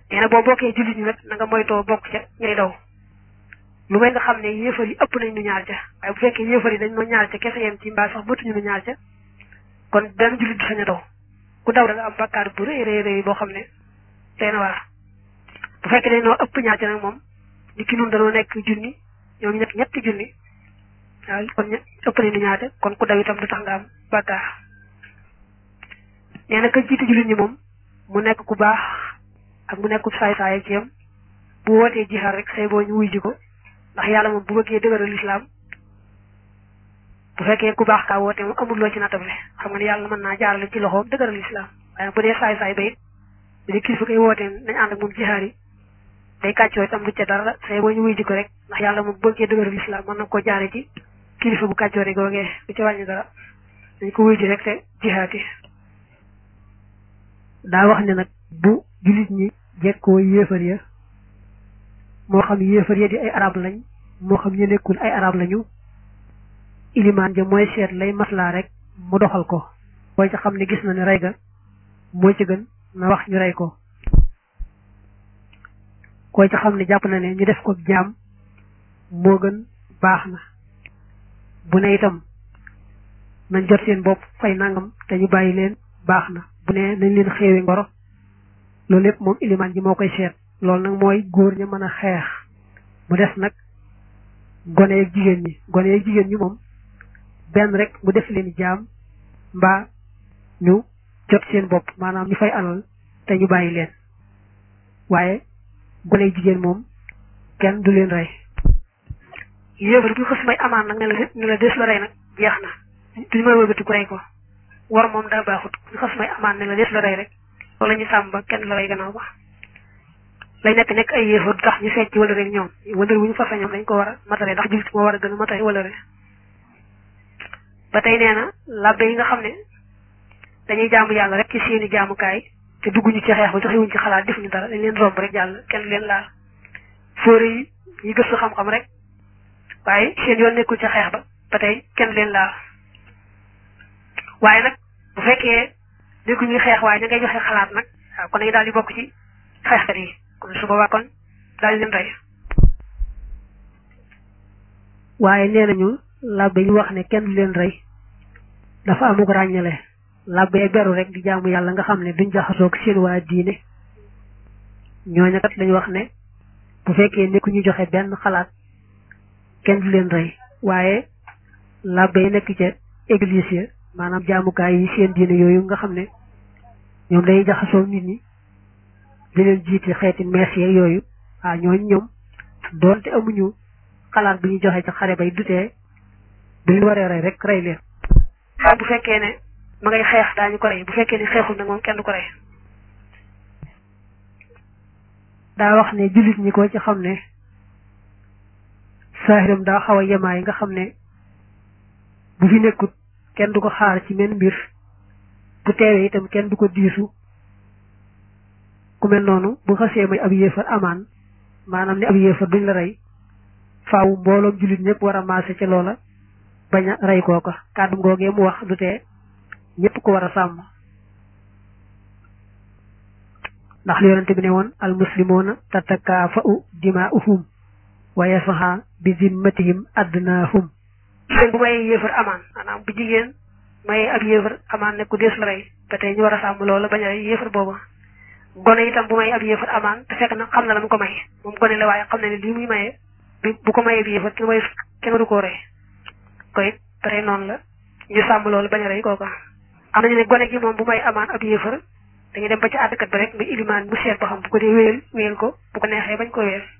nee na boo bokkee jullit ñi nag na nga moytoo bokk ca ñay daw lu may nga xam ne yéefar yi ëpp nañ nu ñaar ca waaye bu fekkee yéefar yi dañ noo ñaar ca kese yem ci mbaa sax bëtuñu nu ñaar ca kon benn jullit du sañ a daw ku daw da nga am bàkkaar bu rëy rëy rëy boo xam ne tey na waar bu fekkee dañ noo ëpp ñaar ca nag moom ni ki nun dañoo nekk junni ñoom ñu nekk ñetti junni waaw kon ëpp nañ nu ñaar ca kon ku daw itam du tax nga am bàkkaar nee na ka jiite jullit ñi moom mu nekk ku baax ak mu nekk saay saay ci yam bu wootee jihaar rek say boo ñu wuy ji ko ndax yàlla moom bu bëggee dëgëral lislaam bu fekkee ku baax kaa woote moom amul loo ci natable xam nga ne yàlla mën naa jaarale ci loxoom dëgëral lislaam waaye bu dee saay saay ba it bu dee kilifa koy wootee nañ ànd ak moom jihaar yi day kàccoo itam du ca dara say boo ñu wuy ji ko rek ndax yàlla moom bu bëggee dëgëral lislaam mën na ko jaare ci kilifa bu kàccoo rek googee du ca wàññi dara dañ ko wuy ji rek te jihaati daa wax ne nag bu jullit ñi jekkoo yéefar ya moo xam yéefar ya di ay arab lañ moo xam ñu nekkul ay arab lañu ilimaan ja mooy seet lay maslaa rek mu doxal ko booy ca xam ne gis na ne rey ga moo ci gën na wax ñu rey ko koy ca xam ne jàpp na ne ñu def ko jaam moo gën baax na bu ne itam nañ jot seen bopp fay nangam te ñu bàyyi leen baax na bu ne nañ leen xeewi ngoro loolu lépp moom ilimaan ji moo koy seet loolu nag mooy góor ña mën a xeex mu des nag gone yeeg jigéen ñi gone yeeg jigéen ñi moom benn rek mu def leen jaam mbaa ñu jot seen bopp maanaam ñu fay alal te ñu bàyyi leen waaye gone yeeg jigéen moom kenn du leen rey yéefar bi xës may amaan nag ne la ne la des la rey nag jeex na duñu may wëlbati ku rey ko war moom daa baaxut ñu xas may amaan ne la des la rey rek wala ñu sàmm ba kenn la rey gannaaw ba lay nekk nekk ay yéefar du tax ñu fecc wala rek ñoom wala wu ñu fasa ñoom dañ ko war a matale ndax jullit moo war a gën a matale wala rek ba tey nee na labbe yi nga xam ne dañuy jaamu yàlla rek ci seeni jaamukaay te dugguñu ci xeex ba joxewuñ ci xalaat defuñu dara dañ leen romb rek jàll kenn leen laal fóore yi ñi gëstu xam-xam rek waaye seen yoon nekkul ci xeex ba ba tey kenn leen laal waaye nag bu fekkee déggu ñuy xeex waaye ña ngay joxe xalaat nag waaw kon dañuy daal di bokk ci xeexkat yi kon su boobaa kon daal di leen rey waaye nee nañu labbe yi wax ne kenn du leen rey dafa amuk ràññale labbe beru rek di jaamu yàlla nga xam ne duñ jaxasoog seen waa diine ñooña kat lañu wax ne bu fekkee nekku ñu joxe benn xalaat kenn du leen rey waaye labbe yi nekk ca église ya maanaam jaamukaay yi seen diine yooyu nga xam ne ñoom day jaxasoo nit ñi di leen jiite xeeti mees yeeg yooyu ah ñooñu ñoom doonte amuñu xalaat bu ñu joxe ca xare bay dutee bu ñu waree rey rek rey leen. waaw bu fekkee ne ma ngay xeex daañu ko rey bu fekkee ne xeexul nag moom kenn du ko rey. daa wax ne jullit ñi ko ci xam ne saahiram daa xaw a yemaay nga xam ne bu fi nekkut. kenn du ko xaar ci men mbir bu teewee itam kenn du ko diisu ku mel noonu bu xasee may ab yéefar amaan maanaam ne ab yéefar duñ la rey faaw mbooloom jullit ñëpp war a maase ca loola bañ a rey kooka kàddu ngoogee mu wax du tee ñëpp ko war a sàmm ndax li yonente bi ne woon al muslimuna tatakaafa'u dimaa'uhum wa yasxa bi zimmatihim adnaahum jigéen bu may yéefar amaan maanaam bu jigéen may ab yéefar amaan ne ku dees la rey ba tey ñu war a sàmm loola bañ a rey yéefar booba gone itam bu may ab yéefar amaan te fekk na xam na la mu ko may moom gone la waaye xam na ne lii muy maye bu ko mayee bi yéefar kenn may kenn du koo rey koy pare noonu la ñu sàmm loolu bañ a rey kooka am nañu ne gone gi moom bu may amaan ab yéefar dañuy dem ba ci àddkat ba rek muy ilimaan mu seet ba xam bu ko dee wéyal wéyal ko bu ko neexee bañ ko wéyal